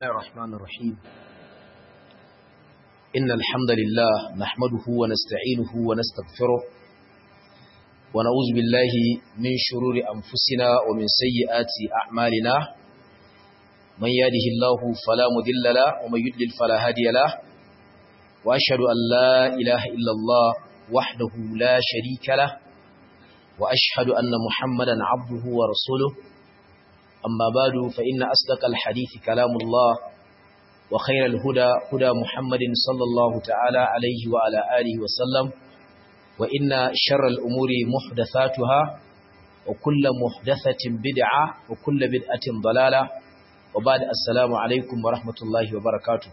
الرحمن الرحيم إن الحمد لله نحمده ونستعينه ونستغفره ونعوذ بالله من شرور أنفسنا ومن سيئات أعمالنا من يهده الله فلا مضل له ومن يضلل فلا هادي له وأشهد أن لا إله إلا الله وحده لا شريك له وأشهد أن محمدا عبده ورسوله أما بعد فإن أصدق الحديث كلام الله وخير الهدى هدى محمد صلى الله تعالى عليه وعلى آله وسلم وإن شر الأمور محدثاتها وكل محدثة بدعة وكل بدعة ضلالة وبعد السلام عليكم ورحمة الله وبركاته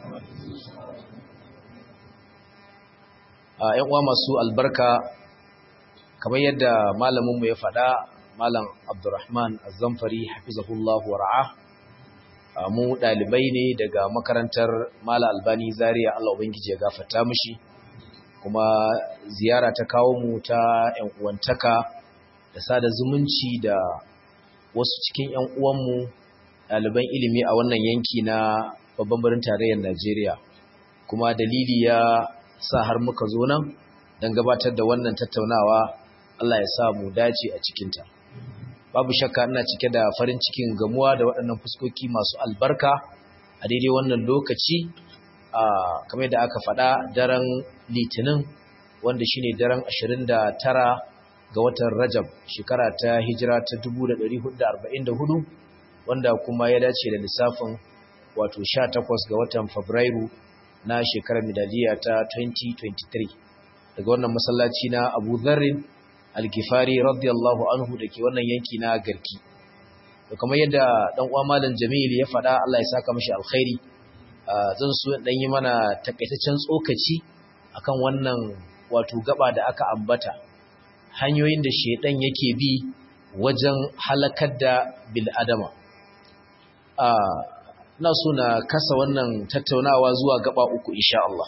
‘yan uwa masu albarka kamar yadda malaminmu ya faɗa malam abdurrahman azamfari hafizahullahu wara'a mu ɗalibai ne daga makarantar mala albani zaria allah ubangiji ya gafata mushi kuma ziyara ta kawo mu ta ‘yan uwantaka da sada zumunci da wasu cikin ‘yan uwanmu ɗaliban ilimi a wannan yanki na babban birnin tarayyar najeriya kuma dalili ya sa har muka zo nan don gabatar da wannan tattaunawa Allah ya sa mu dace a cikinta. Babu shakka ina cike da farin cikin gamuwa da waɗannan fuskoki masu albarka a daidai wannan lokaci a kamar da aka faɗa daren litinin wanda shine daren 29 ga watan Rajab shekara ta hijira ta 1444 wanda kuma ya dace da lissafin wato 18 ga watan Fabrairu na shekarar miladiya ta 2023 daga wannan masallaci na Abu Dharrin Al-Ghifari radiyallahu anhu dake wannan yanki na Garki to kamar yadda dan uwa Malam Jamil ya faɗa Allah ya saka mishi alkhairi zan so dan yi mana takaitaccen tsokaci akan wannan wato gaba da aka ambata hanyoyin da shedan yake bi wajen halakar da bil adama ina so na kasa wannan tattaunawa zuwa gaba uku insha Allah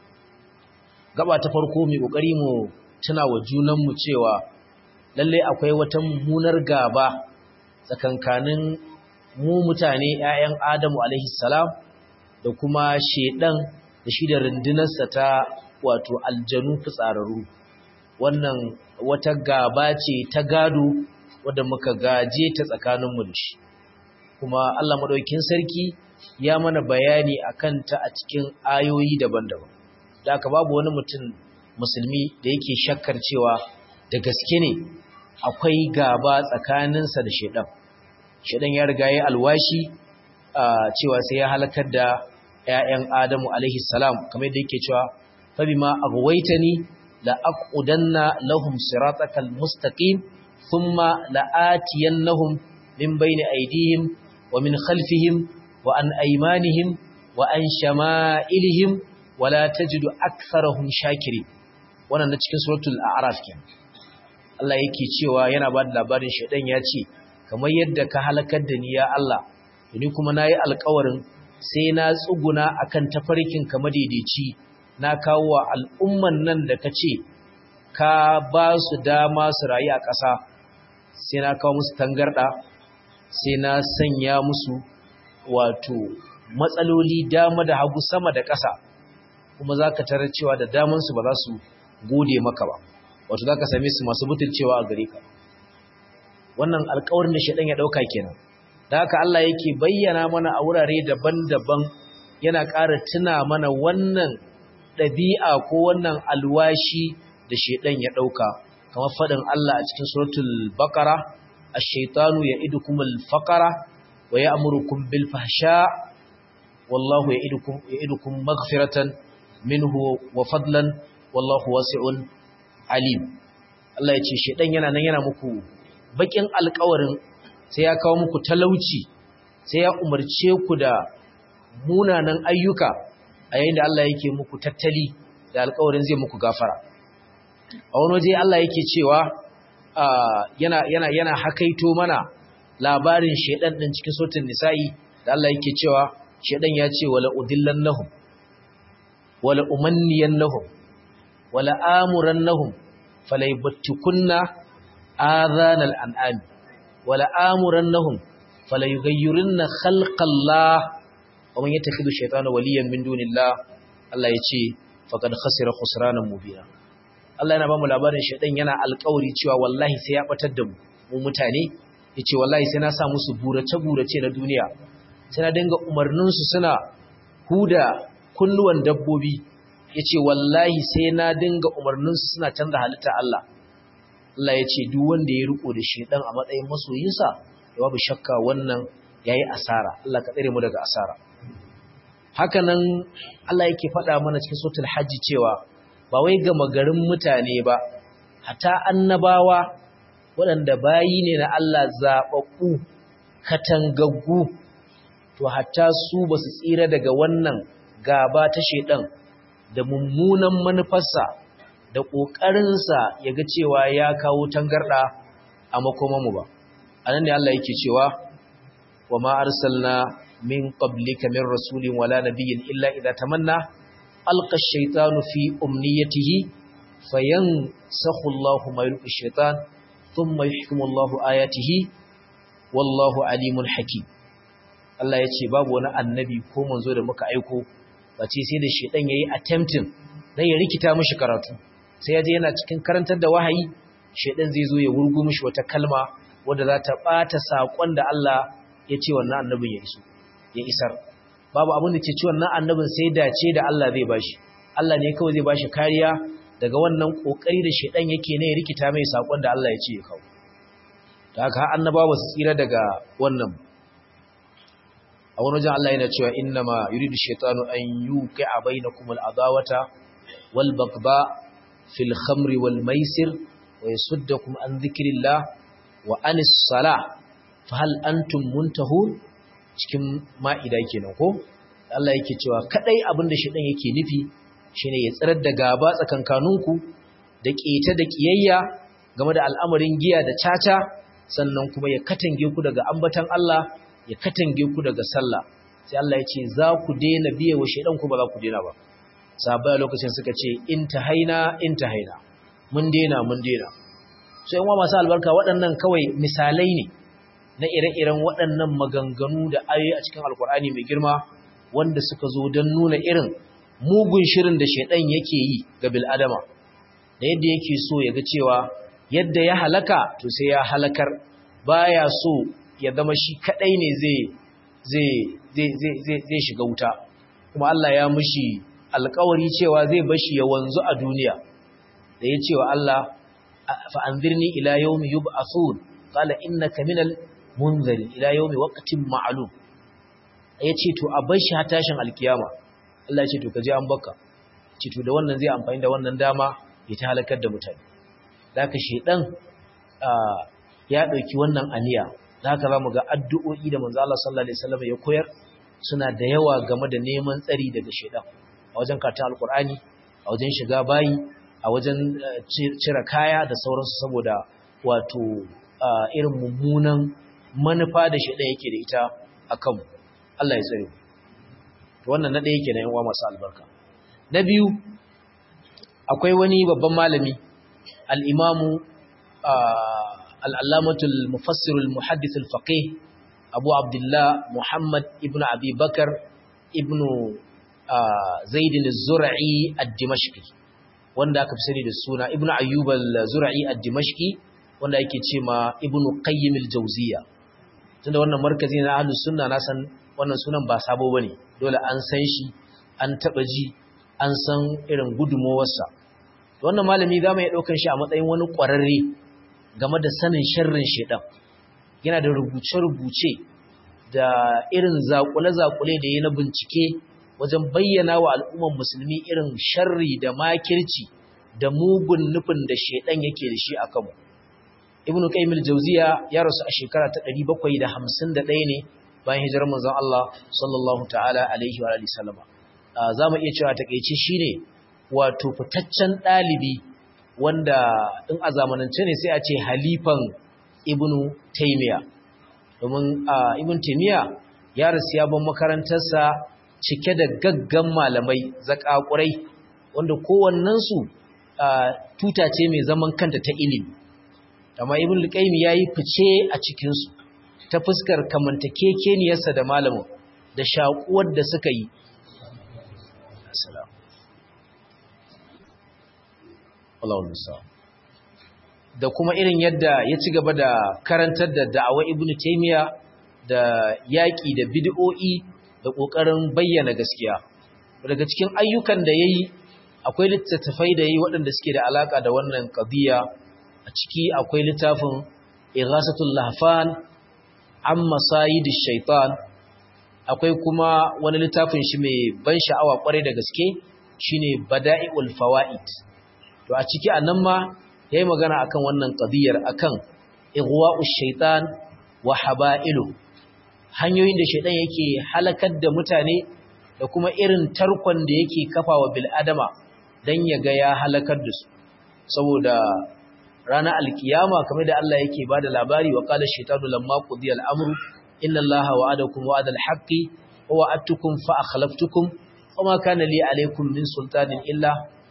gaba ta farko mai kokari mu tuna wa junan mu cewa lalle akwai wata mummunar gaba tsakankanin mu mutane ƴaƴan Adamu alaihi salam da kuma shedan da shi da rundunarsa ta wato aljanu fitsararru wannan wata gaba ce ta gado wadda muka gaje ta tsakaninmu da shi kuma Allah madaukakin sarki ya mana bayani akan ta a cikin ayoyi daban-daban da aka babu wani mutum musulmi da yake shakkar cewa da gaske ne akwai gaba tsakaninsa da shedan shedan ya riga ya alwashi cewa sai ya halakar da ƴaƴan Adamu alaihi salam kamar yadda yake cewa fa bima aghwaytani la aqudanna lahum siratakal mustaqim thumma la'atiyannahum min bayni aydihim wa min khalfihim wa an aymanihim wa an shama'ilihim wa la tajidu aktharahum shakirin wannan na cikin suratul a'raf kenan Allah yake cewa yana ba da labarin shaidan ya ce kamar yadda ka halakar da ni ya Allah ni kuma nayi alƙawarin sai na tsuguna akan tafarkin ka madaidaici na kawo wa al'umman nan da kace ka ba su dama su rayu a ƙasa sai na kawo musu tangarda sai na sanya musu wato matsaloli dama da hagu sama da ƙasa kuma za ka tarar cewa da damansu ba za su gode maka ba wato za ka same su masu butulcewa a gare ka wannan alkawarin da shaɗan ya ɗauka kenan da haka Allah yake bayyana mana a wurare daban-daban yana ƙara tuna mana wannan ɗabi'a ko wannan alwashi da shaɗan ya ɗauka kamar faɗin Allah a cikin suratul baqara ash-shaytanu ya'idukumul faqara wa ya'murukum bil fahsha wallahu ya'idukum ya'idukum maghfiratan minhu wa fadlan wallahu wasi'un alim Allah ya ce shedan yana nan yana muku bakin alƙawarin sai ya kawo muku talauci sai ya umarce ku da munanan ayyuka a yayin da Allah yake muku tattali da alƙawarin zai muku gafara a wani waje Allah yake cewa yana yana yana hakaito mana labarin shedan din cikin sautin nisa'i da Allah yake cewa shedan ya ce wala udillannahum wala umanniyannahum wala amurannahum falaybattikunna adhanal an'am wala amurannahum falayughayyirunna khalqallah wa man yattakhidhu shaytana waliyan min dunillah Allah ya ce faqad khasira khusranan mubina Allah yana ba mu labarin shaytan yana alƙawari cewa wallahi sai ya batar da mu mu mutane yace wallahi sai na sa musu burace burace na duniya sai na dinga umarnin su suna huda kunnuwan dabbobi yace wallahi sai na dinga umarnin su suna canza halitta Allah Allah yace duk wanda ya riko da shaytan a matsayin masoyinsa babu shakka wannan yayi asara Allah ka tsare mu daga asara hakanan Allah yake faɗa mana cikin suratul hajji cewa ba wai ga magarin mutane ba hata annabawa waɗanda bayi ne na Allah zaɓaɓɓu katangaggu to hatta su ba su tsira daga wannan gaba ta shaidan da mummunan manufarsa da ƙoƙarinsa ya ga cewa ya kawo tangarɗa a makomanmu ba a nan ne Allah yake cewa wa ma arsalna min qablika min rasulin wala nabiyyin illa idza tamanna alqa ash-shaytanu fi umniyatihi fayansakhu Allahu ma yulqi ash-shaytan thumma yuhkimu Allahu ayatihi wallahu alimun hakim Allah ya ce babu wani annabi ko manzo da muka aiko bace sai da shedan yayi attempting dan ya rikita mishi karatu sai ya je yana cikin karantar da wahayi shedan zai zo ya wurgo mishi wata kalma wanda za ta bata sakon da Allah ya ce wannan annabin ya iso ya isar babu abin da ke ci wannan annabin sai dace da Allah zai bashi Allah ne kawai zai bashi kariya daga wannan kokari da shedan yake ne ya rikita mai sakon da Allah ya ce ya kawo da haka annabawa su tsira daga wannan a wani wajen Allah yana cewa innama yuridu shaytanu an yuqi'a bainakum al-adawata wal bagba fil khamri wal maisir wa yasuddakum an dhikrillah wa anis salah fa hal antum muntahun cikin ma'ida kenan ko Allah yake cewa kadai abinda shaytan yake nufi shine ya tsirar da gaba tsakankaninku da keta da kiyayya game da al'amarin giya da caca sannan kuma ya katange ku daga ambatan Allah ya katange ku daga sallah sai Allah ya ce za ku daina biye wa shaidan ku ba za ku daina ba sahabbai a lokacin suka ce in haina in haina mun daina mun daina sai yan masu albarka waɗannan kawai misalai ne na ire-iren waɗannan maganganu da ayoyi a cikin alkur'ani mai girma wanda suka zo don nuna irin mugun shirin da shaidan yake yi ga bil'adama da yadda yake so ya ga cewa yadda ya halaka to sai ya halakar baya so ya zama shi kadai ne zai shiga wuta kuma Allah ya mushi alkawari cewa zai bashi ya wanzu a duniya da ya cewa Allah fa anzirni ila yawmi yub'athun qala innaka minal munzari ila yawmi waqtin ma'lum yace to a bar shi har tashin alkiyama Allah ya ce to kaje an baka ce to da wannan zai amfani da wannan dama ya ta halakar da mutane zaka shedan ya dauki wannan aniya zaka zamu ga addu'o'i da manzo Allah sallallahu alaihi wasallam ya koyar suna da yawa game da neman tsari daga shedan a wajen karatun alkur'ani a wajen shiga bayi a wajen cire kaya da sauransu saboda wato irin mummunan manufa da shedan yake da ita akan Allah ya tsare wannan na ɗaya kenan yan uwa masu albarka na biyu akwai wani babban malami al-imamu al'allamatul mufassirul muhaddithul faqih abu abdullah muhammad ibn abi bakar ibn zaidin zura'i ad-dimashqi wanda aka fi sani da suna ibn ayyub al-zura'i ad-dimashqi wanda yake ce ma ibn qayyim al-jawziya tunda wannan markazi na ahlus sunna na san wannan sunan ba sabo bane dole an san shi an taba ji an san irin gudumowarsa wannan malami za mu iya ɗaukar shi a matsayin wani ƙwararre game da sanin sharrin shaidan yana da rubuce-rubuce da irin zaƙule-zaƙule da ya na bincike wajen bayyana wa al'umman musulmi irin sharri da makirci da mugun nufin da shaidan yake da shi a kanmu ibn qayyim al-jawziya ya rasu a shekara ta 751 ne bayan hijirar manzon Allah sallallahu ta'ala alaihi wa alihi sallama zamu iya cewa takeici shine wato fitaccen dalibi wanda in a zamanance ne sai a ce halifan ibn taymiya domin ibn taymiya ya rasu ya ban makarantarsa cike da gaggan malamai zakakurai wanda kowannensu tuta ce mai zaman kanta ta ilimi amma ibn al-qayyim yayi fice a cikin su ta fuskar kamantakekeniyarsa da malamin da shakuwar da suka yi da kuma irin yadda ya ci gaba da karantar da da'awa ibn taymiya da yaƙi da bid'o'i da ƙoƙarin bayyana gaskiya daga cikin ayyukan da yayi akwai littattafai da yayi waɗanda suke da alaka da wannan qadiya a ciki akwai littafin ighasatul lahfan an masayid shaitan akwai kuma wani littafin shi mai ban sha'awa kwarai da gaske shine bada'iul fawaid to a ciki anan ma yayi magana akan wannan qadiyar akan igwa'ush shaitan wa haba'ilu hanyoyin da shaitan yake halakar da mutane da kuma irin tarkon da yake kafawa bil adama dan ya ga ya halakar da su saboda ranar alkiyama kamar da Allah yake bada labari wa qala shaytanu lamma qudiya al-amru inna Allaha wa'adakum wa'ada al-haqqi wa wa'adtukum fa akhlaftukum wama kana li alaykum min sultanin illa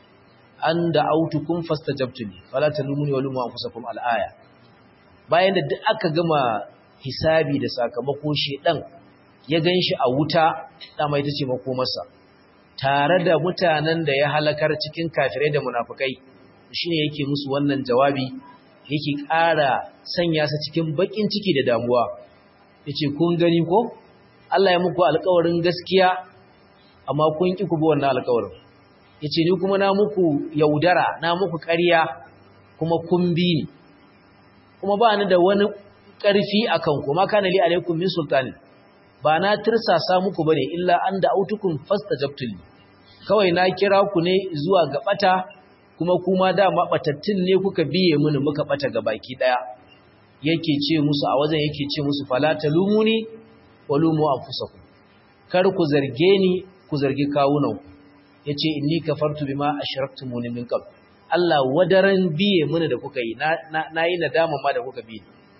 an da'awtukum fastajabtuni fala talumuni wa lumu anfusakum al-aya bayan da duk aka gama hisabi da sakamako shedan ya ganshi a wuta dama ita ce makomarsa tare da mutanen da ya halakar cikin kafirai da munafikai shine yake musu wannan jawabi yake ƙara sanya su cikin bakin ciki da damuwa yace kun gani ko Allah ya muku alƙawarin gaskiya amma kun ki ku bi wannan alƙawarin yace ni kuma na muku yaudara na muku ƙarya kuma kun bi ni kuma ba ni da wani ƙarfi akan ku ma kana li alaikum min sultani ba na tirsasa muku bane illa an da autukum fastajabtul kawai na kira ku ne zuwa ga bata kuma kuma dama batattun ne kuka biye mini muka bata ga baki daya yake ce musu a wajen yake ce musu fala talumuni walumu anfusakum kar ku zarge ni ku zargi kawunan yace inni kafartu bima ashraktumuni min qabl Allah wadaran biye mini da kuka yi na nayi nadama ma da kuka biye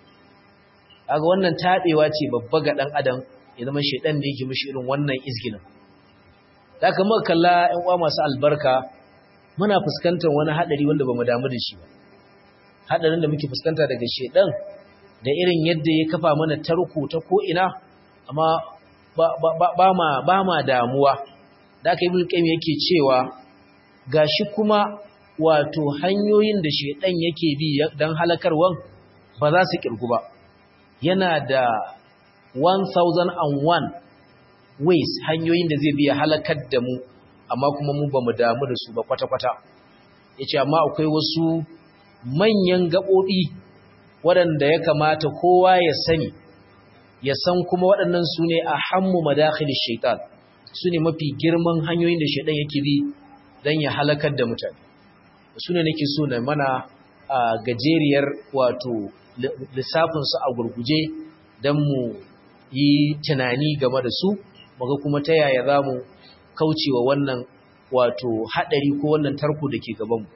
kaga wannan tabewa ce babba ga dan adam ya zama shedan da yake mishi irin wannan izginin da kuma kalla ƴan uwa masu albarka muna fuskantar wani hadari wanda bamu damu da shi ba hadarin da muke fuskanta daga shedan da irin yadda ya kafa mana tarko ta ko ina amma ba, ba, ba, ma ba ma damuwa da aka ibn qayyim yake cewa gashi kuma wato hanyoyin da shedan yake bi dan halakarwan ba za su kirgu ba yana da 1001 ways hanyoyin da zai biya halakar da mu amma kuma mu ba mu damu da su ba kwata-kwata ya ce amma akwai wasu manyan gaɓoɓi waɗanda ya kamata kowa ya sani ya san kuma waɗannan su ne a hammu madakhilis shaitan su ne mafi girman hanyoyin da shaitan yake bi don ya halakar da mutane su ne nake so na mana a gajeriyar wato lissafinsu a gurguje don mu yi tunani game da su muga kuma ta yaya za mu kaucewa wannan wato haɗari ko wannan tarko da ke gabanmu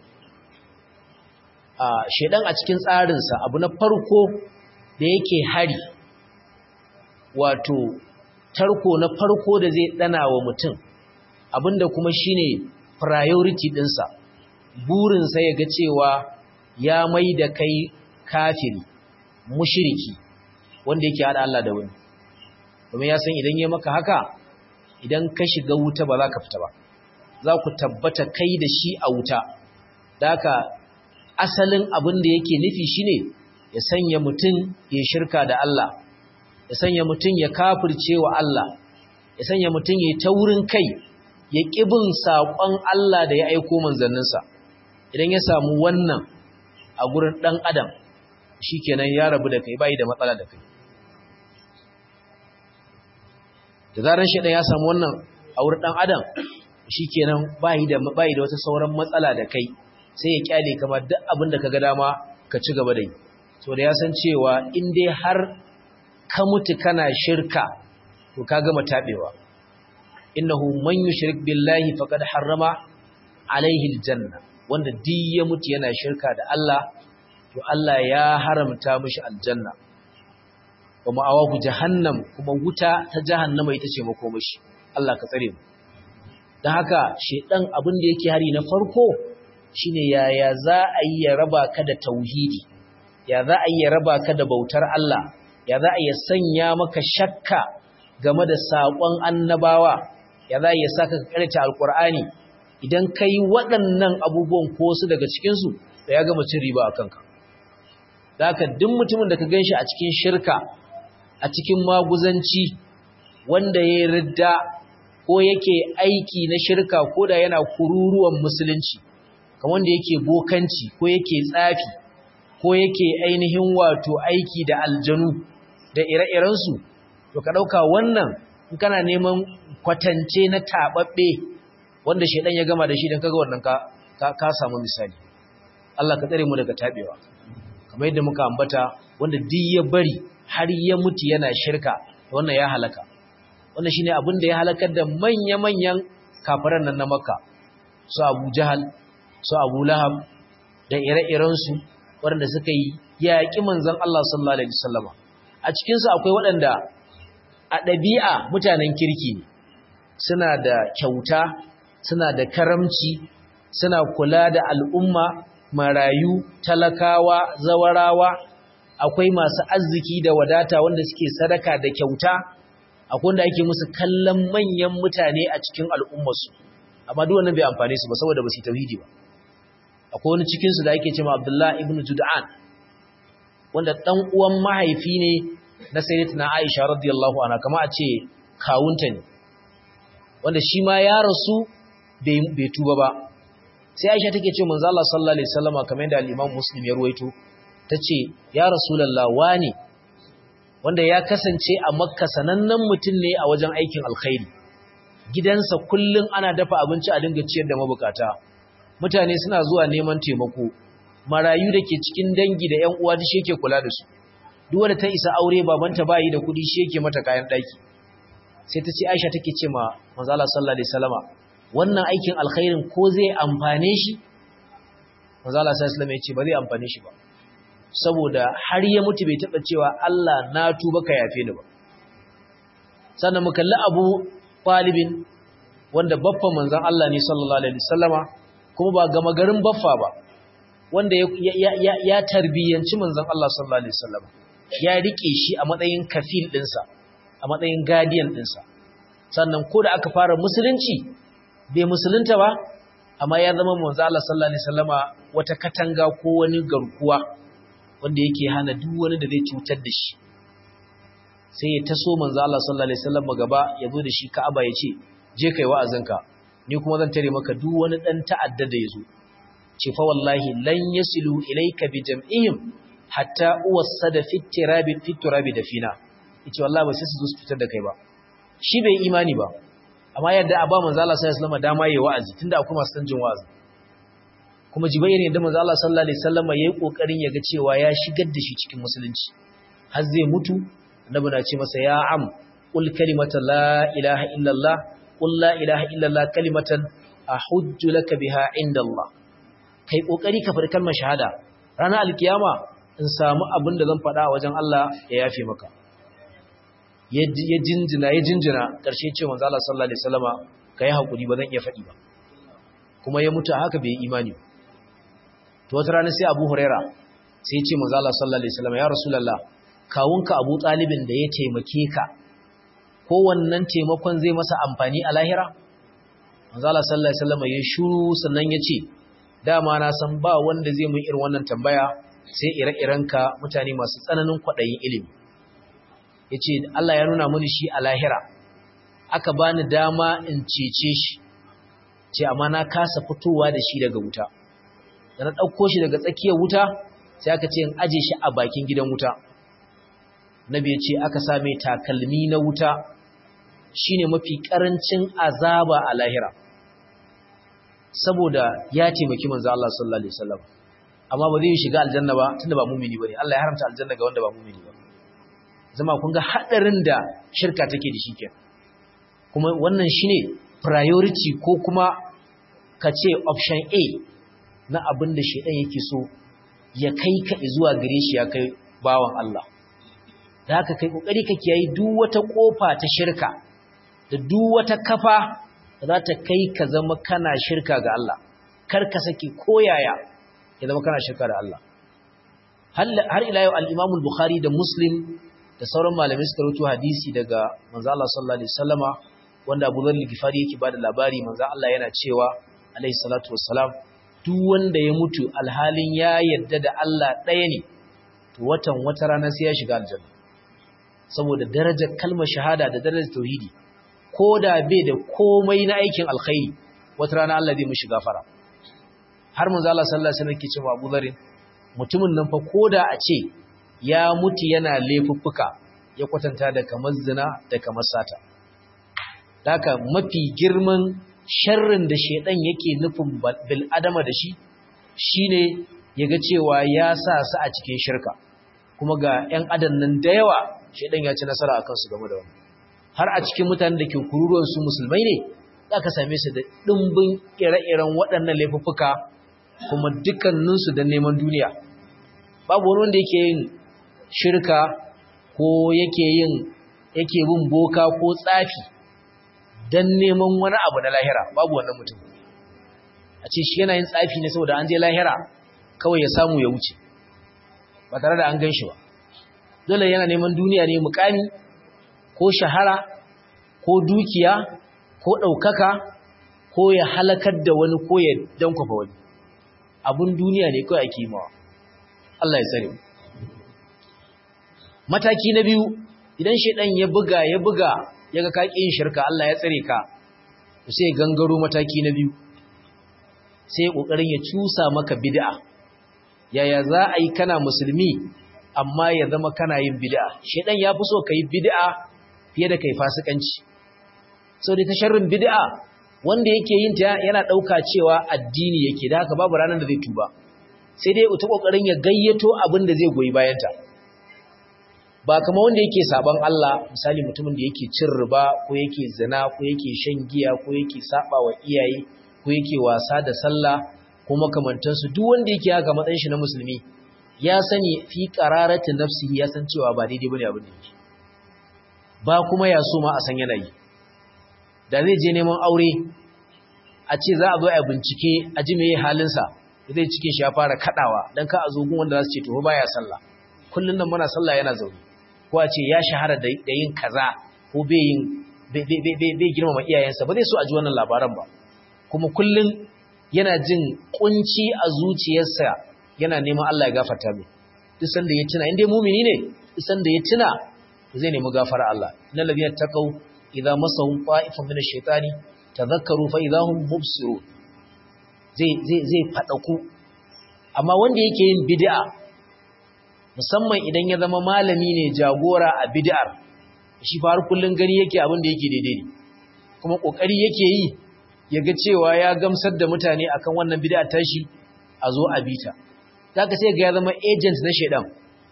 shaidan a cikin tsarinsa abu na farko da yake hari wato tarko na farko da zai ɗana wa mutum abinda kuma shine priority ɗinsa burinsa ya ga cewa ya mai da kai kafiri mushiriki wanda yake haɗa Allah da wani domin ya san idan ya maka haka idan ka shiga wuta ba za ka fita ba za ku tabbata kai da shi a wuta da haka asalin abin da yake nufi shine ya sanya mutum ya shirka da Allah ya sanya mutum ya kafirce wa Allah ya sanya mutum ya taurin kai ya ƙibin saƙon Allah da ya aiko manzanninsa idan ya samu wannan a gurin ɗan adam shi kenan ya rabu da kai bai da matsala da kai da zaran shaidan ya samu wannan a wurin dan adam shikenan bai da bai da wata sauran matsala da kai sai ya kyale kamar duk abin da kaga dama ka ci gaba da yi to da ya san cewa in dai har ka mutu kana shirka to ka gama tabewa innahu man yushrik billahi faqad harrama alaihi aljanna wanda duk ya mutu yana shirka da Allah to Allah ya haramta mishi aljanna wa ma'awahu jahannam kuma wuta ta jahannama ita ce makomashi Allah ka tsare mu dan haka shedan abin da yake hari na farko shine yaya za a yi ya raba ka da tauhidi ya za a yi ya raba ka da bautar Allah ya za a yi sanya maka shakka game da saƙon annabawa ya za ya saka ka karanta alkur'ani idan ka yi waɗannan abubuwan ko su daga cikinsu da ya gama cin riba a kanka da haka duk mutumin da ka gan shi a cikin shirka a cikin maguzanci wanda ya ridda ko yake aiki na shirka ko da yana kururuwan musulunci kamar wanda yake bokanci ko yake tsafi ko yake ainihin wato aiki da aljanu da ire-irensu to ka ɗauka wannan in kana neman kwatance na taɓaɓɓe wanda shaidan ya gama da shi don kaga wannan ka samu misali Allah ka tsare mu daga taɓewa kamar yadda muka ambata wanda duk ya bari har ya mutu yana shirka wannan ya halaka wannan shine abin da ya halakar da manya-manyan kafiran nan na makka su abu jahal su abu lahab da ire-irensu waɗanda suka yi yaƙi manzon Allah sallallahu alaihi wasallam a cikinsu akwai waɗanda a ɗabi'a mutanen kirki ne suna da kyauta suna da karamci suna kula da al'umma marayu talakawa zawarawa akwai masu arziki da wadata wanda suke sadaka da kyauta akwai wanda ake musu kallon manyan mutane a cikin al'ummarsu amma duk wannan bai amfane su ba saboda ba su tauhidi ba akwai wani cikin su da ake cewa Abdullah ibn Jud'an wanda dan uwan mahaifi ne na sayyidatina Aisha radiyallahu anha kama a ce kawunta ne wanda shi ma ya rasu bai tuba ba sai Aisha take ce manzo Allah sallallahu alaihi wasallama kamar yadda al-Imam Muslim ya ruwaito tace ya Rasulullah wani wanda ya kasance a Makka sanannen mutum ne a wajen aikin alkhairi gidansa kullun ana dafa abinci a dinga ciyar da mabukata mutane suna zuwa neman taimako marayu da ke cikin dangi da ƴan uwa shi yake kula da su duk wanda ta isa aure babanta bayi da kudi shi yake mata kayan daki sai ta ce Aisha take ce ma manzo Allah sallallahu alaihi wasallama wannan aikin alkhairin ko zai amfane shi manzo Allah sallallahu alaihi wasallama ya ce ba zai amfane shi ba saboda har ya mutu bai taba cewa Allah na tuba ka yafe ni ba sannan mu kalli Abu Talibin wanda baffan manzon Allah ne sallallahu alaihi wasallama kuma ba gama garin baffa ba wanda ya ya ya tarbiyanci manzon Allah sallallahu alaihi wasallama ya rike shi a matsayin kafil dinsa a matsayin guardian dinsa sannan ko da aka fara musulunci bai musulunta ba amma ya zama manzo Allah sallallahu alaihi wasallama wata katanga ko wani garkuwa wanda yake hana duk wani da zai cutar da shi sai ya taso manzo Allah sallallahu alaihi wasallama gaba ya zo da shi Ka'aba ya ce je kai wa'azinka ni kuma zan tare maka duk wani dan ta'adda da yazo ce fa wallahi lan yasilu ilayka bi jam'ihim hatta uwassada fi tirabi fi turabi dafina yace wallahi ba sai su zo su fitar da kai ba shi bai imani ba amma yadda a ba manzo Allah sallallahu alaihi wasallam dama yayi wa'azi tunda akwai masu san jin wa'azi kuma jibair yadda manzo Allah sallallahu alaihi wasallam yayi kokarin yaga cewa ya shigar da shi cikin musulunci har zai mutu annabi na ce masa ya am qul kalimata la ilaha illallah qul la ilaha illallah kalimatan ahujju laka biha inda Allah kai kokari ka faɗi kalmar shahada ranar alkiyama in samu abin da zan faɗa a wajen Allah ya yafe maka ya jinjina ya jinjina ƙarshe ce manzo Allah sallallahu alaihi wasallama kai hakuri ba zan iya faɗi ba kuma ya mutu haka bai imani to wata rana sai Abu Huraira sai ya ce manzo Allah sallallahu alaihi wasallama ya Rasulullah kawunka Abu Talibin da ya taimake ka ko wannan taimakon zai masa amfani a lahira manzo Allah sallallahu alaihi wasallama ya shuru sannan ya ce dama na san ba wanda zai mun irin wannan tambaya sai ire-irenka mutane masu tsananin kwaɗayin ilimi ya ce Allah ya nuna mini shi a lahira aka bani dama in cece shi ce amma na kasa fitowa da shi daga wuta da na ɗauko shi daga tsakiyar wuta sai aka ce in aje shi a bakin gidan wuta nabi ya ce aka same takalmi na wuta shine mafi ƙarancin azaba a lahira saboda ya taimaki manzo Allah sallallahu alaihi wasallam amma ba zai shiga aljanna ba tunda ba mumini bane Allah ya haramta aljanna ga wanda ba mumini ba zama kun ga hadarin da shirka take da shi ke kuma wannan shine priority ko kuma ka ce option A na abin da shedan yake so ya kai ka zuwa gare shi ya kai bawan Allah da haka kai kokari ka kiyayi duk wata kofa ta shirka da duk wata kafa da za ta kai ka zama kana shirka ga Allah kar ka saki koyaya ya zama kana shirka da Allah har ila yau al-Imam al-Bukhari da Muslim da sauran malamai suka rubuto hadisi daga manzo Allah sallallahu alaihi wasallama wanda Abu Dharr al-Ghifari yake bada labari manzo Allah yana cewa alaihi salatu wassalam duk wanda ya mutu alhalin ya yadda da Allah ɗaya ne to watan wata rana sai ya shiga aljanna saboda darajar kalmar shahada da darajar tauhidi ko da bai da komai na aikin alkhairi wata rana Allah zai mishi gafara har manzo Allah sallallahu alaihi wasallam ke cewa Abu Dharr mutumin nan fa koda a ce ya mutu yana laifuffuka ya kwatanta da kamar zina da kamar sata haka mafi girman sharrin da shedan yake nufin bil adama da shi shine yaga cewa ya sa su a cikin shirka kuma ga ƴan adam nan da yawa shedan ya ci nasara akan su game da wannan har a cikin mutanen da ke kururuwan su musulmai ne zaka same su da dimbin ire-iren waɗannan laifuffuka kuma dukkaninsu don neman duniya babu wani wanda yake yin shirka ko yake yin yake bin boka ko tsafi don neman wani abu na lahira babu wannan mutum a ce shi yana yin tsafi ne saboda an je lahira kawai ya samu ya wuce ba tare da an gan shi ba dole yana neman duniya ne mukami ko shahara ko dukiya ko ɗaukaka ko ya halakar da wani ko ya dankwafa wani abun duniya ne kawai ake mawa Allah ya tsare mataki na biyu idan shedan ya buga ya buga yaga ka yin shirka Allah ya tsare ka sai gangaro mataki na biyu sai kokarin ya cusa maka bid'a yaya za a yi kana musulmi amma ya zama kana yin bid'a shedan ya fi so kai bid'a fiye da kai fasikanci sau da ta sharrin bid'a wanda yake yin ta yana ɗauka cewa addini yake da haka babu ranar da zai tuba sai dai ta ƙoƙarin ya gayyato abin da zai goyi bayanta ba kama wanda yake saban Allah misali mutumin da yake cin riba ko yake zina ko yake shan giya ko yake saba wa iyaye ko yake wasa da sallah ko makamantansu duk wanda yake haka matsayin shi na musulmi ya sani fi qararati nafsihi ya san cewa ba daidai bane abin da yake ba kuma ya so ma a san yanayi da zai je neman aure a ce za a zo a bincike a ji meye halinsa zai cikin shi ya fara kadawa don ka a zogun wanda za su ce to baya sallah kullum nan muna sallah yana zaune ko a ce ya shahara da yin kaza ko bai yin bai girmama iyayensa ba zai so a ji wannan labaran ba kuma kullum yana jin kunci a zuciyarsa yana neman Allah ya gafarta mai duk sanda ya tuna inda mumini ne duk sanda ya tuna zai nemi gafara Allah innal ladina taqaw idza masahum ta'ifun min ash-shaytani tadhakkaru fa idza hum mubsirun zai zai zai fadaku amma wanda yake yin bid'a musamman idan ya zama malami ne jagora a bid'ar shi fa har kullun gani yake abin da yake daidai ne kuma kokari yake yi yaga cewa ya gamsar da mutane akan wannan bid'a tashi a zo a bita zaka sai ga ya zama agent na shedan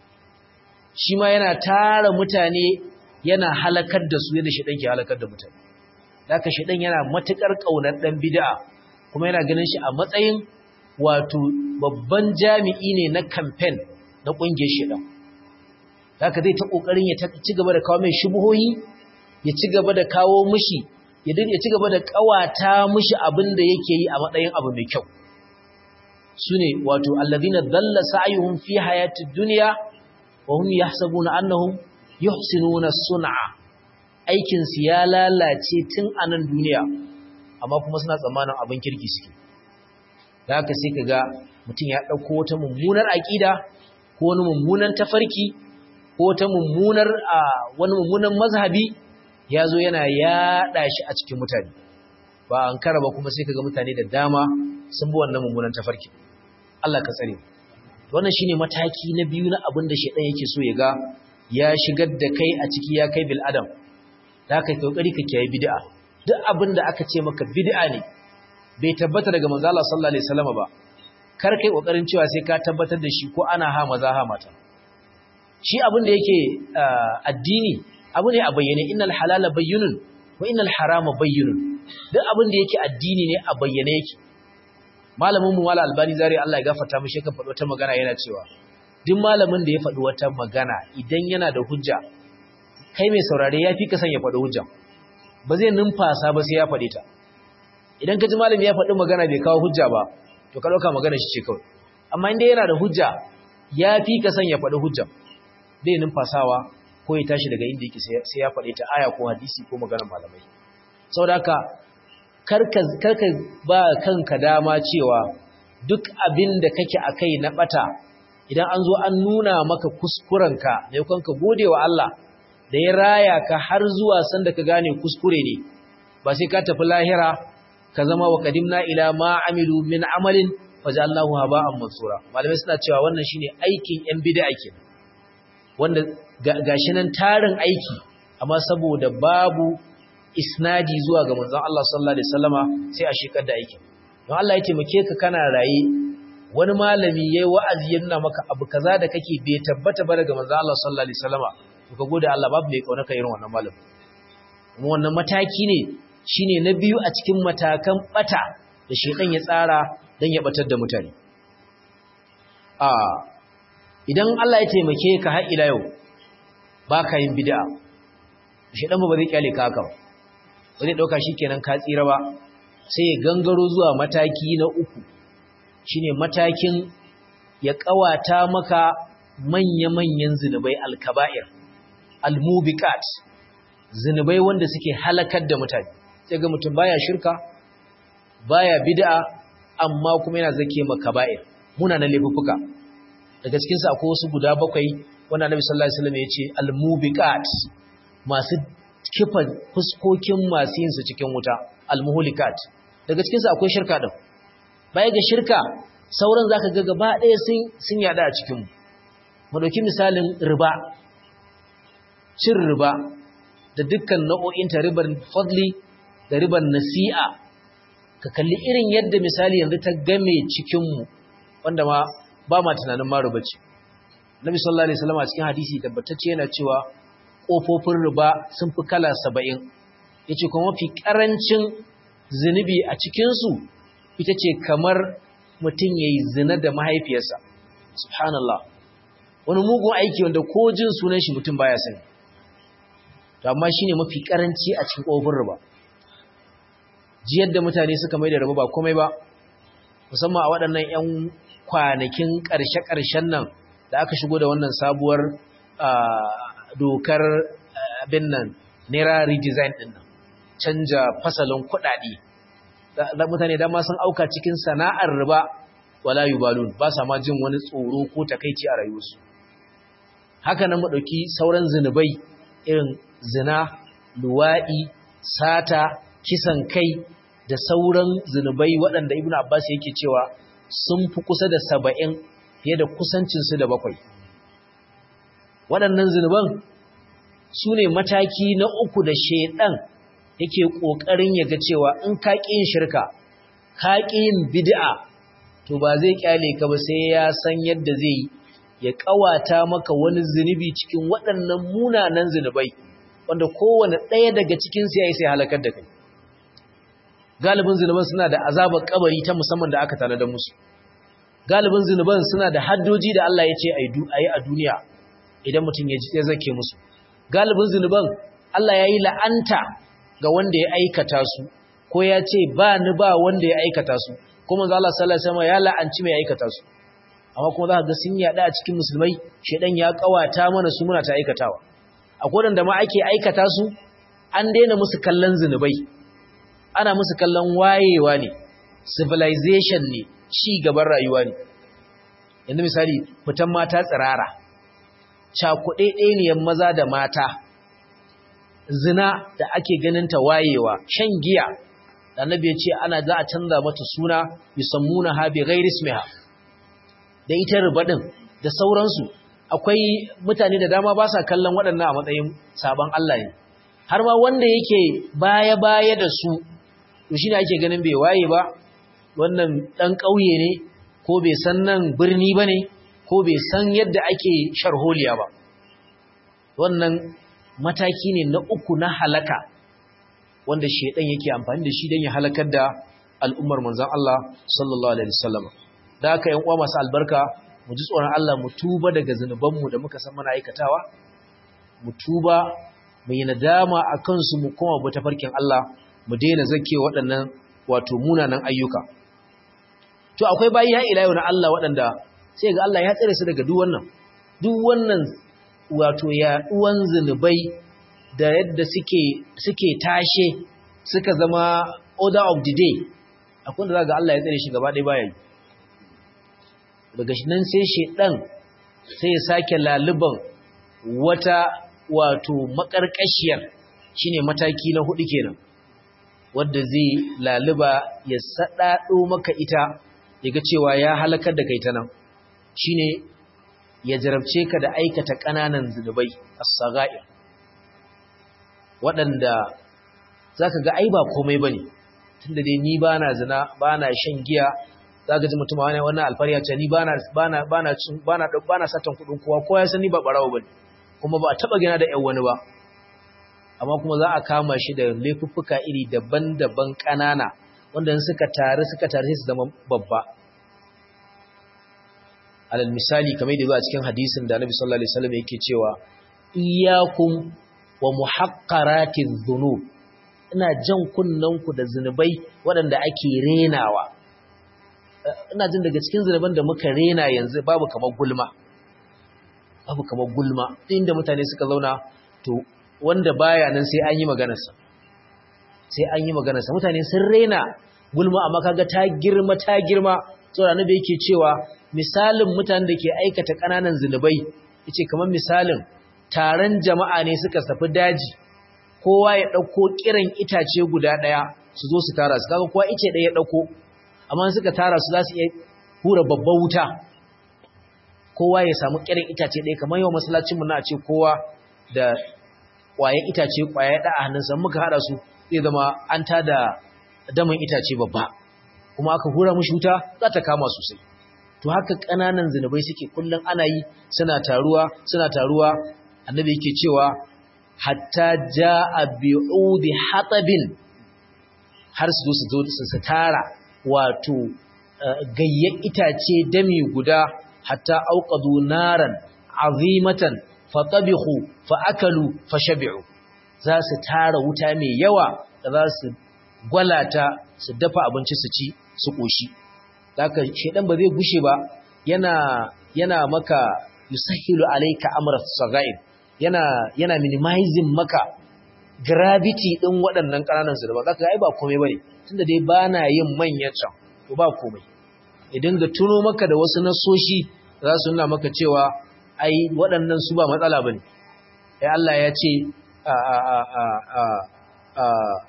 shi ma yana tara mutane yana halakar da su yadda shaɗan ke halakar da mutane. Daka shaɗan yana matuƙar ƙaunar ɗan bida'a kuma yana ganin shi a matsayin wato babban jami'i ne na kamfen na ƙungiyar shaɗan. Daka zai ta ƙoƙarin ya ci gaba da kawo mai shubuhohi, ya ci gaba da kawo mishi, ya ci gaba da ƙawata mishi abin da yake yi a matsayin abu mai kyau. Su ne wato allazina dalla sa'ayuhum fi hayatid dunya wa hum yahsabuna annahum yuhsinuna sun'a aikin su ya lalace tun a nan duniya amma kuma suna tsammanin abin kirki suke da haka sai kaga mutum ya dauko wata mummunar aqida ko wani mummunan tafarki ko wata mummunar wani mummunan mazhabi yazo yana yada shi a cikin mutane ba an kara ba kuma sai kaga mutane da dama sun bi wannan mummunan tafarki Allah ka tsare wannan shine mataki na biyu na abin da shedan yake so ya ga ya shigar da kai a ciki ya kai bil adam da kai kokari ka kiyaye bid'a duk abin da aka ce maka bid'a ne bai tabbata daga manzo Allah sallallahu alaihi wasallam ba kar kai kokarin cewa sai ka tabbatar da shi ko ana ha maza ha mata shi abin da yake addini abu ne a bayyane innal halala bayyinun wa innal harama bayyinun duk abin da yake addini ne a bayyane yake malamin mu wala albani zari Allah ya gafarta mishi kan faɗo ta magana yana cewa duk malamin da ya faɗi wata magana idan yana da hujja kai mai saurare ya fi ka san ya faɗi hujja ba zai numfasa ba sai ya faɗi ta idan ka ji malami ya faɗi magana bai kawo hujja ba to ka ɗauka magana shi ce kawai amma inda yana da hujja ya fi ka san ya faɗi hujja bai numfasawa ko ya tashi daga inda yake sai ya faɗe ta aya ko hadisi ko maganar malamai saboda haka karka karka ba kanka dama cewa duk abin da kake akai na bata idan an zo an nuna maka kuskurenka ne kan ka gode wa Allah da ya raya ka har zuwa sanda ka gane kuskure ne ba sai ka tafi lahira ka zama wa qadimna ila ma amilu min amalin fajallahu haba'an mansura malamai suna cewa wannan shine aikin yan bid'a kenan wanda gashi nan tarin aiki amma saboda babu isnadi zuwa ga manzon Allah sallallahu alaihi wasallama sai a shekar da aikin don Allah ya taimake ka kana raye wani malami yayi wa'azi ya nuna maka abu kaza da kake bai tabbata ba daga manzon Allah sallallahu alaihi wasallama to ka gode Allah babu mai kauna ka irin wannan malami kuma wannan mataki ne shine na biyu a cikin matakan bata da shedan ya tsara dan ya batar da mutane a idan Allah ya taimake ka har ila yau baka yin bid'a shedan ba zai kyale ka haka ba ba zai dauka shikenan ka tsira ba sai ya gangaro zuwa mataki na uku shine matakin ya kawata maka manya-manyan zinubai alkaba'ir almubiqat zinubai wanda suke halakar da mutane sai ga mutum baya shirka baya bid'a amma kuma yana zake makaba'ir muna na laifuffuka daga cikin sa akwai wasu guda bakwai wanda Annabi sallallahu alaihi wasallam ya ce almubiqat masu kifa fuskokin masu yin su cikin wuta almuhlikat daga cikin sa akwai shirka din baya ga shirka sauran zaka ga gaba ɗaya sun sun yada a cikin mu mu dauki misalin riba cin riba da dukkan nau'o'in ta ribar fadli da ribar nasi'a ka kalli irin yadda misali yanzu ta game cikin mu wanda ma ba ma tunanin ma riba ce Nabi sallallahu alaihi wasallam a cikin hadisi tabbatacce yana cewa kofofin riba sun fi kala 70 yace kuma mafi karancin zinubi a cikin su ita ce kamar mutum yayi zina da mahaifiyarsa subhanallah wani mugun aiki wanda ko jin sunan shi mutum baya sani to amma shine mafi karanci a cikin kofofin riba ji yadda mutane suka mai da riba ba komai ba musamman a waɗannan 'yan kwanakin ƙarshe-ƙarshen nan da aka shigo da wannan sabuwar dokar abin nan naira redesign ɗin nan canja fasalin kuɗaɗe da mutane dama sun auka cikin sana'ar riba wala yubalun ba sa ma jin wani tsoro ko takaici a rayuwarsu haka nan mu ɗauki sauran zinubai irin zina luwaɗi sata kisan kai da sauran zinubai waɗanda ibn abbas yake cewa sun fi kusa da saba'in fiye da kusancinsu da bakwai waɗannan zinuban su ne mataki na uku da shaiɗan yake ƙoƙarin ya ga cewa in ka ƙi yin shirka ka ƙi yin bid'a to ba zai ƙyale ka ba sai ya san yadda zai yi ya ƙawata maka wani zunubi cikin waɗannan munanan zunubai wanda kowane ɗaya daga cikinsu ya yi sai halakar da kai galibin zunuban suna da azabar kabari ta musamman da aka tanada musu galibin zunuban suna da haddoji da Allah ya ce a yi a duniya idan mutum ya zake musu galibin zunuban Allah ya yi la'anta ga wanda ya aikata su ko ya ce ba ni ba wanda ya aikata su kuma za Allah sallallahu alaihi wasallam ya la'anci mai aikata su amma kuma za ka ga sun yada a cikin musulmai shedan ya kawata mana su muna ta aikatawa akwai wanda ma ake aikata su an daina musu kallon zunubai ana musu kallon wayewa ne civilization ne ci gaban rayuwa ne yanzu misali fitan mata tsirara cakuɗe ɗaniyan maza da mata zina da ake ganin ta wayewa shan giya da annabi ya ce ana za a canza mata suna yusammuna ha bi ghairi ismiha da ita ribadin da sauransu akwai mutane da dama ba sa kallon waɗannan a matsayin sabon Allah ne har ma wanda yake baya-baya da su to shi ne ake ganin bai waye ba wannan ɗan ƙauye ne ko bai san nan birni ba ne ko bai san yadda ake sharholiya ba wannan mataki ne na uku na halaka wanda shaidan yake amfani da shi don ya halakar da al'ummar manzan Allah sallallahu alaihi wasallam da haka yan uwa masu albarka mu ji tsoron Allah mu tuba daga zunubanmu da muka san muna aikatawa mu tuba mu yi nadama a kansu mu koma bu tafarkin Allah mu daina zake waɗannan wato munanan ayyuka to akwai bayi ha ila yau na Allah waɗanda sai ga Allah ya tsare su daga duk wannan duk wannan wato yaɗuwan zunubai da yadda suke suke tashe suka zama order of the day akwai da za ga Allah ya tsare shi gaba ɗaya baya yi daga nan sai shedan sai ya sake laluban wata wato makarkashiyar shine mataki na hudu kenan wanda zai laluba ya sadado maka ita yaga cewa ya halakar da kai ta nan shine ya jarabce ka da aikata kananan zunubai as-saga'ir waɗanda zaka ga ai ba komai bane tunda dai ni bana zina bana shan giya zaka ji mutum wani wannan alfariya ce ni bana bana bana cin bana bana satan kudin kowa kowa ya san ni ba barawo bane kuma ba a taba gina da ƴan wani ba amma kuma za a kama shi da laifuffuka iri daban-daban ƙanana wanda in suka tare suka tare sai su zama babba alal misali kamar da zuwa cikin hadisin da Annabi sallallahu alaihi wasallam yake cewa iyyakum wa muhaqqaratiz dhunub ina jan kunnanku da zinubai waɗanda ake renawa ina jin daga cikin zinuban da muka rena yanzu babu kamar gulma babu kamar gulma inda mutane suka zauna to wanda baya nan sai an yi maganarsa sai an yi maganarsa mutane sun rena gulma amma kaga ta girma ta girma saboda annabi yake cewa misalin mutanen da ke aikata kananan zinubai yace kamar misalin taron jama'a ne suka tafi daji kowa ya dauko kiran itace guda daya su zo su tara su kaga kowa ice daya ya dauko amma suka tara su za su iya hura babban wuta kowa ya samu kiran itace daya kamar yau masallacin mu na ce kowa da kwaye itace kwaye da a hannunsa muka hada su zai zama an tada damin itace babba kuma aka hura mushi wuta za ta kama sosai to haka kananan zinubai suke kullun ana yi suna taruwa suna taruwa annabi yake cewa hatta jaa bi'udi hatabin har su zo su su tara wato gayyan itace dami guda hatta auqadu naran azimatan fatabihu faakalu fashabi'u za su tara wuta mai yawa da za su gwalata su dafa abinci su ci su koshi haka shedan ba zai gushe ba yana yana maka yusahilu alayka amra sagair yana yana minimizing maka gravity din waɗannan ƙananan su da ba zaka ai ba komai bane tunda dai bana yin manyan can to ba komai idan ga tuno maka da wasu nasoshi za su nuna maka cewa ai waɗannan su ba matsala bane ai Allah ya ce a a a a a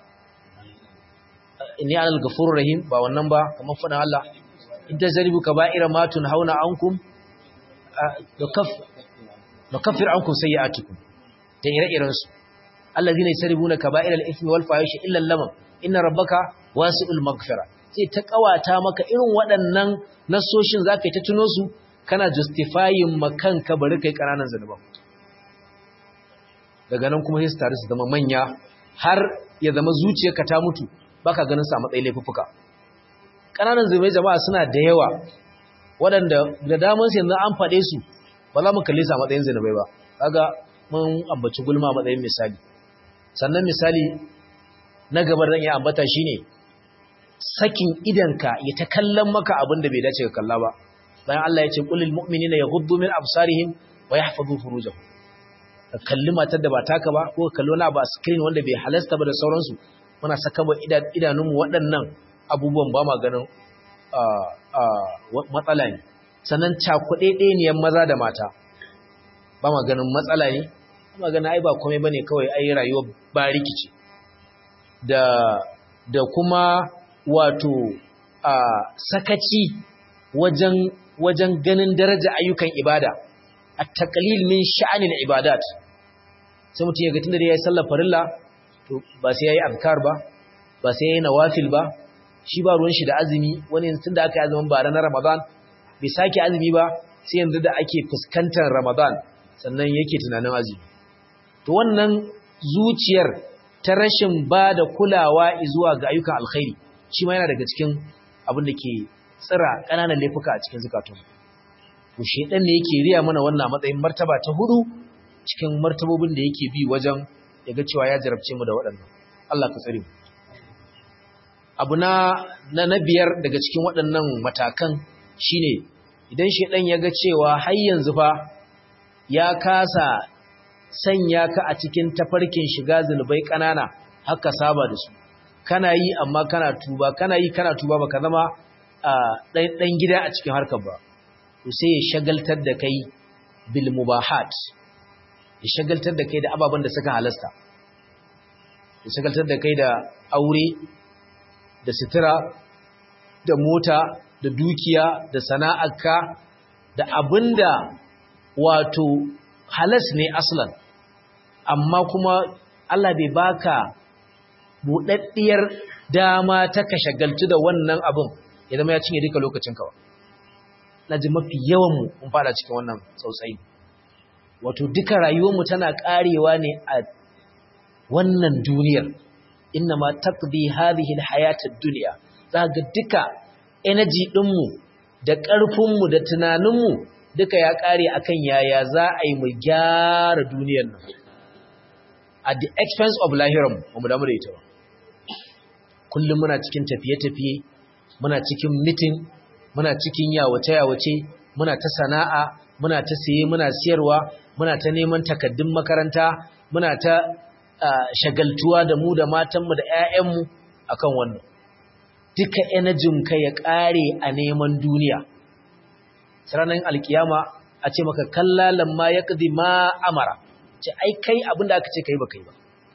inni alal ghafurur rahim ba wannan ba kamar fadan Allah in tajribu kaba'ira ma tunhauna ankum dokaf dokaffir ankum sayi'atukum da ire-iren su allazina yasribuna kaba'iral ithmi wal fahishi illa lamam inna rabbaka wasi'ul maghfira sai ta kawata maka irin waɗannan nasoshin zaka yi ta tuno su kana justifying makanka bari kai kananan zanuban daga nan kuma sai su tare su zama manya har ya zama zuciyarka ta mutu baka ganin sa matsayin laifuffuka kananan zunubai jama'a suna da yawa waɗanda da daman su yanzu an faɗe su ba za mu kalle su a matsayin zunubai ba kaga mun ambaci gulma a matsayin misali sannan misali na gaba da iya ambata shine sakin idanka ya ta kallon maka abin da bai dace ka kalla ba bayan Allah ya ce qulil mu'minina yaghuddu min absarihim wa yahfazu furujahum ka kalli matar da ba taka ba ko ka kalli wani abu a screen wanda bai halasta ba da sauransu muna saka ba idanunmu waɗannan abubuwan ba ma ganin matsala ne sannan cakuɗe ɗeniyan maza da mata ba ma ganin matsala ne ba ma ganin ai ba komai ba ne kawai ai rayuwar ba rikici da da kuma wato sakaci wajen wajen ganin daraja ayyukan ibada at-taqlil min sha'anil ibadat sai mutum ya ga tunda yayi sallar farilla to ba sai yayi azkar ba ba sai yayi nawafil ba shi ba ruwan shi da azumi wani tunda aka yi azumin bara na Ramadan bai sake azumi ba sai yanzu da ake fuskantar Ramadan sannan yake tunanin azumi to wannan zuciyar ta rashin ba da kulawa zuwa ga ayyukan alkhairi shi ma yana daga cikin abin da ke tsira ƙananan laifuka a cikin zukatun to shedan ne yake riya mana wannan matsayin martaba ta hudu cikin martabobin da yake bi wajen ya ga cewa ya jarabce mu da waɗannan Allah ka tsare mu abu na na biyar daga cikin waɗannan matakan shine idan shedan ya ga cewa har yanzu fa ya kasa sanya ka a cikin tafarkin shiga zunubai ƙanana haka saba da su kana yi amma kana tuba kana yi kana tuba baka zama ɗan gida a cikin harkar ba to sai ya shagaltar da kai bil mubahat ya shagaltar da kai da ababen da suka halasta ya shagaltar da kai da aure da sutura da mota da dukiya da sana'arka da abinda wato halas ne aslan amma kuma Allah bai baka buɗaɗɗiyar dama ta ka shagaltu da wannan abin ya zama ya cinye duka lokacin kawa na ji mafi yawanmu mun fada cikin wannan tsautsayi wato duka rayuwarmu tana ƙarewa ne a wannan duniyar inna ma taqdi hadhihi alhayatad dunya za ga duka energy ɗinmu da ƙarfinmu da tunaninmu duka ya ƙare akan yaya za a yi mu gyara duniyar nan at the expense of lahiran ba mu damu da ita ba kullum muna cikin tafiye-tafiye muna cikin mitin muna cikin yawace-yawace muna ta sana'a muna ta siye muna siyarwa muna ta neman takaddun makaranta muna ta shagaltuwa da mu da matanmu da 'ya'yanmu akan wannan duka ka ya ƙare a neman duniya ranar alkiyama a ce maka kallalan ma ya ƙazi ma amara ce ai kai abinda aka ce kai ba kai ba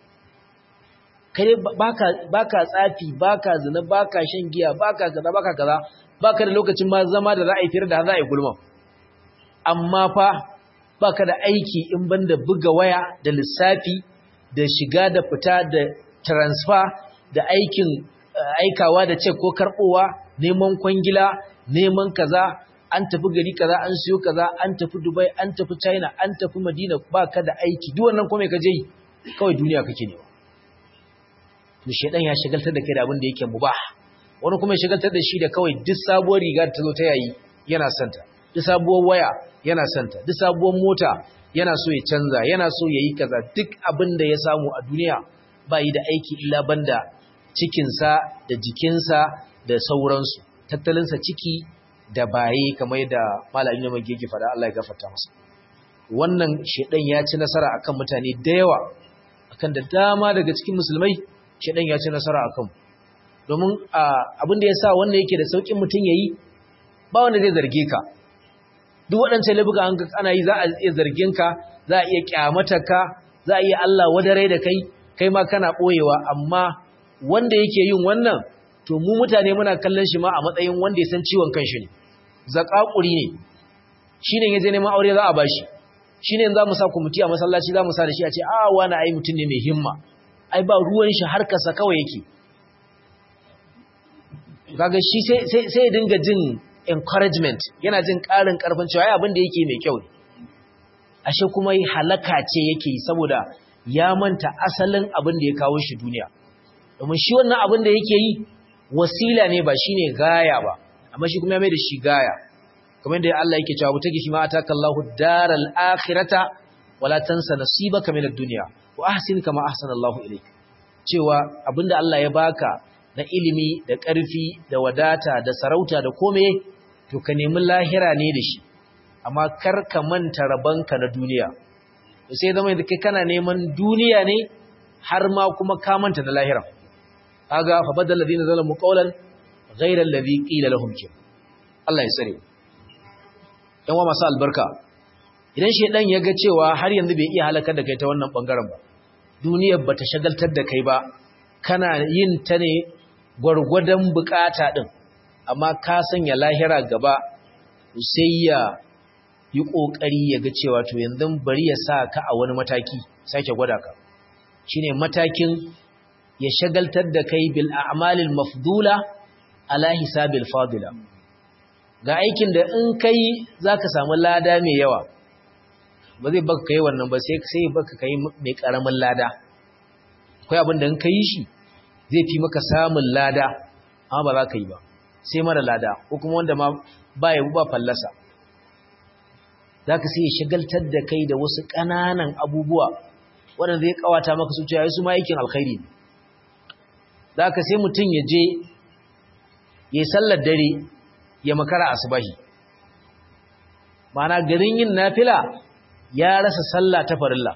kai baka tsafi baka zina baka shan giya baka kaza baka kaza baka da lokacin ma zama da za a yi fira da za a yi gulma amma fa baka da aiki in banda buga waya da lissafi da shiga da fita da transfer da aikin aikawa da cek ko karbowa neman kwangila neman kaza an tafi gari kaza an siyo kaza an tafi Dubai an tafi China an tafi Madina baka da aiki duk wannan kome ka je kawai duniya kake ne to shedan ya shagaltar da kai da abin da yake mubah wani kuma ya shagaltar da shi da kawai duk sabuwar riga ta zo ta yayi yana santa duk sabuwar waya yana santa duk sabuwar mota yana so ya canza yana so yayi kaza duk abin da ya samu a duniya ba yi da aiki illa banda cikinsa da jikinsa da sauransu tattalinsa ciki da baye kamar yadda malamin ne mai gege fada Allah ya gafarta masa wannan shedan ya ci nasara akan mutane da yawa akan da dama daga cikin musulmai shedan ya ci nasara akan domin abin da yasa wannan yake da saukin mutun yayi ba wanda zai zarge ka duk waɗancan laifuka an ana yi za a iya zargin ka za a iya kyamata ka za a iya Allah wadare da kai kai ma kana boyewa amma wanda yake yin wannan to mu mutane muna kallon shi ma a matsayin wanda ya san ciwon kanshi ne zakakuri ne shine yaje neman aure za a bashi shine za mu sa kumiti a masallaci za mu sa da shi a ce a wani ai mutum ne mai himma ai ba ruwan shi harkarsa kawai yake kaga shi sai sai dinga jin encouragement yana jin karin karfin cewa ai abin da yake mai kyau ne ashe kuma halaka ce yake saboda ya manta asalin abin da ya kawo shi duniya domin shi wannan abin da yake yi wasila ne ba shine gaya ba amma shi kuma ya mai da shi gaya kamar da Allah yake cewa mutaki shi ma atakallahu daral akhirata wala tansa nasibaka min ad-dunya wa ahsin kama ahsana Allahu ilayk cewa abinda Allah ya baka na ilimi da ƙarfi da wadata da sarauta da kome to ka nemi lahira ne da shi amma kar ka manta rabanka na duniya to sai zama da kai kana neman duniya ne har ma kuma ka manta da lahira kaga fa badal ladina zalamu qawlan ghayra alladhi qila lahum kin Allah ya tsare yan wa masu albarka idan shedan ya ga cewa har yanzu bai iya halakar da kai ta wannan bangaren ba duniyar bata shagaltar da kai ba kana yin ta ne gwargwadon bukata din amma ka sanya lahira gaba sai ya yi kokari ya ga cewa to yanzu bari ya sa ka a wani mataki sake gwada ka shine matakin ya shagaltar da kai bil a'malil mafdula ala hisabil fadila ga aikin da in kai zaka samu lada mai yawa ba zai baka kai wannan ba sai sai baka kai mai karamin lada akwai abin da in kai shi zai fi maka samun lada amma ba za ka yi ba sai mara lada ko kuma wanda ma ba ya ba fallasa zaka sai shagaltar da kai da wasu ƙananan abubuwa waɗanda zai kawata maka su cewa su ma aikin alkhairi ne da aka sai mutum ya je ya yi sallar dare ya makara asubahi mana garin yin nafila ya rasa sallah ta farilla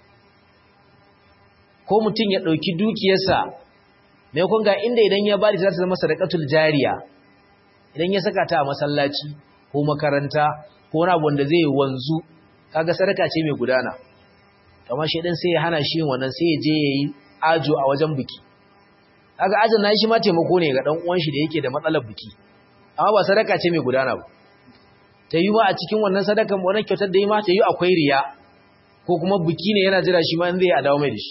ko mutum ya ɗauki dukiyarsa mai kun ga inda idan ya bari za ta zama sadaqatul jariya idan ya saka ta a masallaci ko makaranta ko wani abu wanda zai wanzu kaga sadaka ce mai gudana kamar shi din sai ya hana shi wannan sai ya je yayi ajo a wajen biki kaga ajin nayi shi ma taimako ne ga dan uwan shi da yake da matsalar biki amma ba sadaka ce mai gudana ba ta yi ma a cikin wannan sadakan wannan kyautar da yi ma ta yi akwai riya ko kuma biki ne yana jira shi ma in zai a dawo mai da shi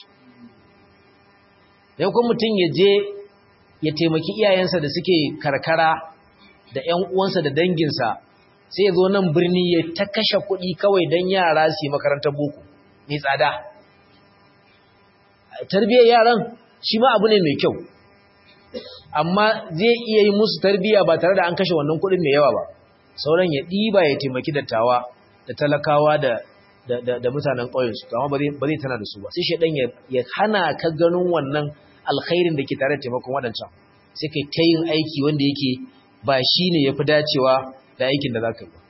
dan kuma mutum ya je ya taimaki iyayensa da suke karkara da ƴan uwansa da danginsa sai ya zo nan birni ya ta kashe kuɗi kawai don yara su yi makarantar boko mai tsada tarbiyyar yaran shi ma abu ne mai kyau amma zai iya yi musu tarbiyya ba tare da an kashe wannan kuɗin mai yawa ba sauran ya ɗiba ya taimaki dattawa da talakawa da da mutanen ƙauyensu amma ba zai tana da su ba sai shaidan ya hana ka ganin wannan alkhairin da ke tare da taimakon waɗancan sai kai ta yin aiki wanda yake ba shi ne ya fi dacewa da aikin da za ka yi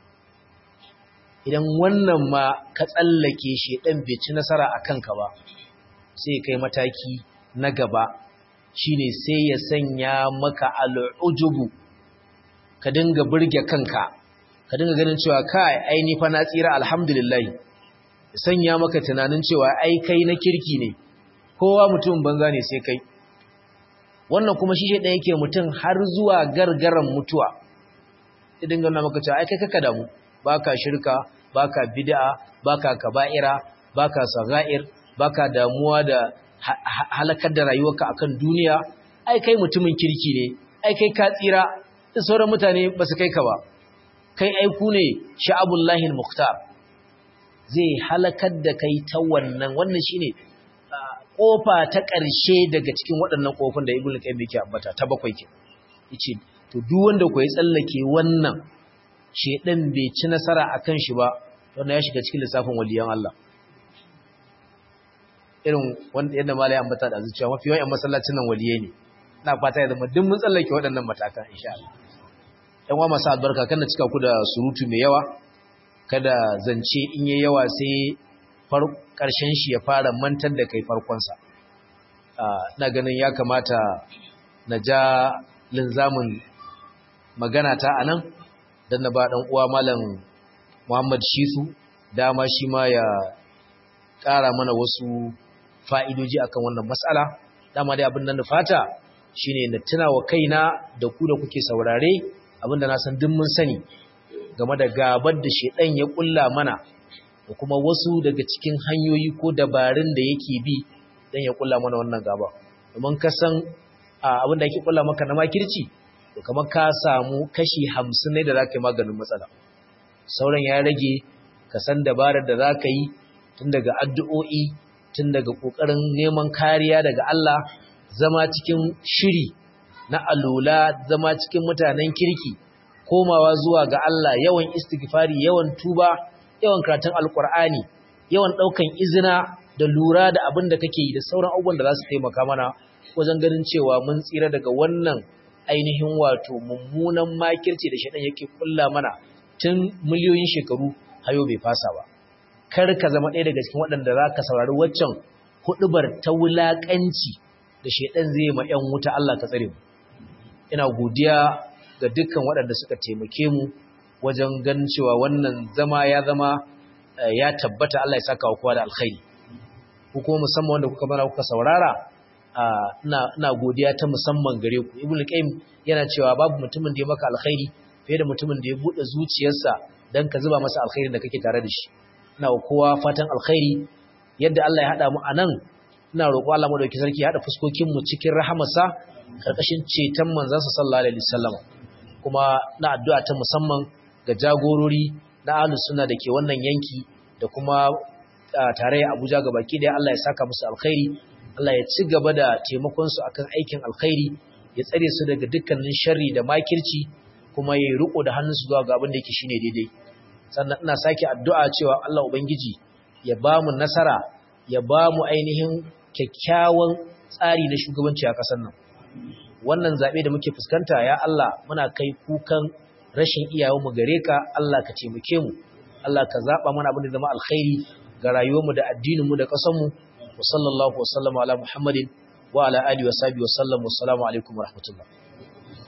idan wannan ma ka tsallake shaidan bai ci nasara a kanka ba sai kai mataki na gaba shine sai ya sanya maka al'ujubu ka dinga burge kanka ka dinga ganin cewa kai ai ni fa na tsira alhamdulillah ya sanya maka tunanin cewa ai kai na kirki ne kowa mutum banza ne sai kai wannan kuma shi shi yake mutum har zuwa gargaran mutuwa ya dinga nuna maka cewa ai kai kaka damu baka shirka baka bid'a baka kaba'ira baka sagair baka damuwa da halakar da rayuwarka akan duniya ai kai mutumin kirki ne ai kai ka tsira da sauran mutane ba su kai ka ba kai aiku ne sha'abullahi al-mukhtar zai halakar da kai ta wannan wannan shine kofa ta ƙarshe daga cikin waɗannan kofin da ibnu qayyim yake ambata ta bakwai ke yace to duk wanda ko ya tsallake wannan shedan bai ci nasara akan shi ba wannan ya shiga cikin lissafin waliyan Allah irin wanda yadda malai ambata da zuciya mafi yawan masallacin nan waliye ne ina fata ya zama duk mun tsallake waɗannan matakan insha Allah ɗan wa masu albarka kan cika ku da surutu mai yawa kada zance in yi yawa sai ƙarshen shi ya fara mantar da kai farkonsa ina ganin ya kamata na ja linzamin magana ta a nan don na ba ɗan uwa malam muhammad shisu dama shi ma ya ƙara mana wasu fa'idoji akan wannan matsala dama dai abin nan da fata shine na tuna wa kaina da ku da kuke saurare abinda na san duk mun sani game da gabar da shedan ya kulla mana da kuma wasu daga cikin hanyoyi ko dabarun da yake bi dan ya kulla mana wannan gaba domin ka san abin da yake kulla maka na makirci to kamar ka samu kashi 50 ne da zaka yi maganin matsala sauran ya rage ka san dabarar da zaka yi tun daga addu'o'i tun daga kokarin neman kariya daga Allah zama cikin shiri na alula zama cikin mutanen kirki komawa zuwa ga Allah yawan istighfari yawan tuba yawan karatun alkur'ani yawan daukan izina da lura da abin da kake yi da sauran abubuwan da za su taimaka mana wajen ganin cewa mun tsira daga wannan ainihin wato mummunan makirci da shaɗan yake kulla mana tun miliyoyin shekaru hayo bai fasa ba kar ka zama ɗaya daga cikin waɗanda za ka saurari waccan huɗubar ta wulaƙanci da shaidan zai ma ‘yan wuta Allah ka tsare mu. Ina godiya ga dukkan waɗanda suka taimake mu wajen ganin cewa wannan zama ya zama ya tabbata Allah ya saka wa kowa da alkhairi. Ku kuma musamman wanda kuka mana kuka saurara ina godiya ta musamman gare ku. Ibn Qayyim yana cewa babu mutumin da ya maka alkhairi fiye da mutumin da ya buɗe zuciyarsa don ka zuba masa alkhairin da kake tare da shi. Ina wa kowa fatan alkhairi yadda Allah ya haɗa mu a nan ina roƙo Allah madauki sarki ya haɗa fuskokin mu cikin rahamarsa karkashin ceton manzansa sallallahu alaihi wasallam kuma na addu'a ta musamman ga jagorori na ahlus sunna dake wannan yanki da kuma tarayya Abuja gabaki daya Allah ya saka musu alkhairi Allah ya ci gaba da taimakon su akan aikin alkhairi ya tsare su daga dukkanin sharri da makirci kuma ya riko da hannunsu zuwa ga abin da yake shine daidai sannan ina sake addu'a cewa Allah ubangiji ya ba mu nasara ya ba mu ainihin kyakkyawan tsari na shugabanci a ƙasar nan wannan zaɓe da muke fuskanta ya Allah muna kai kukan rashin iyayenmu gare ka Allah ka taimake mu Allah ka zaba mana abin da zama alkhairi ga rayuwarmu da addininmu da ƙasarmu wa sallallahu wa sallama ala muhammadin wa ala alihi wa sahbihi wa sallam wa assalamu alaikum wa rahmatullah